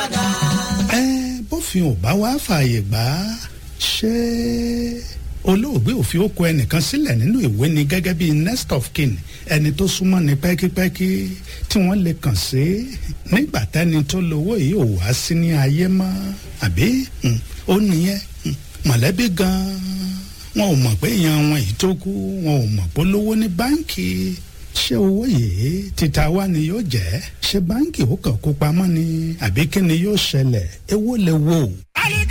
padà. ẹ bófin ò bá wá fààyè gbà á ṣé olóògbé òfin ó kọ ẹnìkan sílẹ̀ nínú ìwé ni gẹ́gẹ́ bíi next of kin ẹni tó súnmọ́ ni pẹ́kípẹ́kí tí wọ́n lè kàn sí nígbà tẹ́ni tó lówó yìí ò wá sí ní ayé mọ́ àbí hmm, ó nìyẹn hmm, mọ̀lẹ́bí gan-an wọn ò mọ̀ pé èèyàn wọn yìí tó kú wọn ò mọ̀ pé lówó ní báǹkì ṣé owó yìí títa wá ni yóò jẹ́ ṣé báǹkì ó kàn kó pamọ́ ni àbí kí ni yóò ṣẹlẹ̀ èwo lè wò ó.